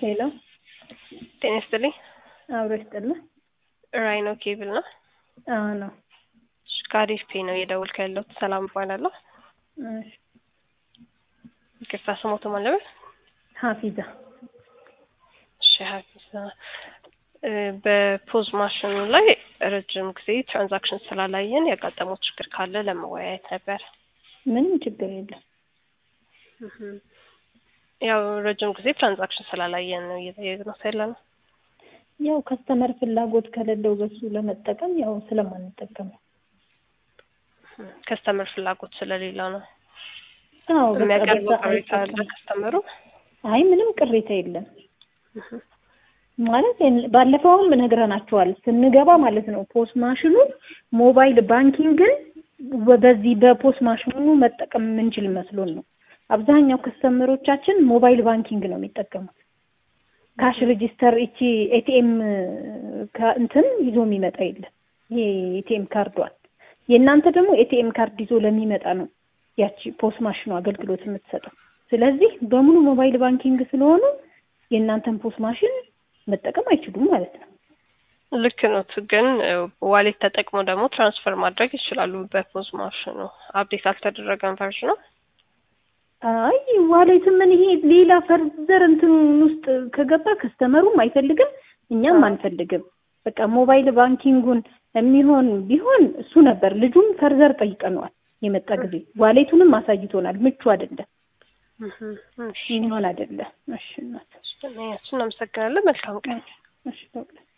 ሄሎ ጤና ይስጥልኝ። አብሮ ይስጥልኝ። ራይኖ ኬብል ነው። አዎ ነው። እሺ፣ ከአሪፍ ፔ ነው እየደወልኩ ያለሁት። ሰላም እባላለሁ። እሺ፣ ይቅርታ ስሞቱ ማን ነበር? ሀፊዛ እሺ፣ ሀፊዛ እ በፖዝ ማሽኑ ላይ ረጅም ጊዜ ትራንዛክሽን ስላላየን ያጋጠመው ችግር ካለ ለመወያየት ነበር። ምንም ችግር የለም። እህም። ያው ረጅም ጊዜ ትራንዛክሽን ስላላየን ነው እየጠየቅነው ያለ ነው። ያው ከስተመር ፍላጎት ከሌለው በሱ ለመጠቀም ያው ስለማንጠቀም ነው። ከስተመር ፍላጎት ስለሌለው ነው አዎ በቃ የሚያቀርበው በዛ ቅሬታ አለ አይጠቀም። ከስተመሩ። አይ ምንም ቅሬታ የለም እህም። ማለት ባለፈውም ነግረናቸዋል ስንገባ ማለት ነው። ፖስ ማሽኑ ሞባይል ባንኪንግን በዚህ በፖስ ማሽኑ መጠቀም የምንችል መስሎን ነው። አብዛኛው ከስተመሮቻችን ሞባይል ባንኪንግ ነው የሚጠቀሙት። ካሽ ሬጂስተር እቺ ኤቲኤም እንትን ይዞ የሚመጣ የለም። ይሄ ኤቲኤም ካርዷን የእናንተ ደግሞ ኤቲኤም ካርድ ይዞ ለሚመጣ ነው ያቺ ፖስ ማሽኑ አገልግሎት የምትሰጠው። ስለዚህ በሙሉ ሞባይል ባንኪንግ ስለሆኑ የእናንተን ፖስ ማሽን መጠቀም አይችሉም ማለት ነው። ልክ ነው። ግን ዋሌት ተጠቅሞ ደግሞ ትራንስፈር ማድረግ ይችላሉ። በፖዝ ማሽኑ አፕዴት አልተደረገም ቨርዥኑ። አይ ዋሌት ምን ይሄ ሌላ ፈርዘር እንትን ውስጥ ከገባ ከስተመሩም አይፈልግም እኛም አንፈልግም። በቃ ሞባይል ባንኪንጉን የሚሆን ቢሆን እሱ ነበር። ልጁም ፈርዘር ጠይቀነዋል የመጣ ጊዜ ዋሌቱንም አሳይቶናል። ምቹ አይደለም፣ እህም። እሺ፣ የሚሆን አይደለም። እሺ እናት እናመሰግናለን። መልካም ቀን። እሺ በቃ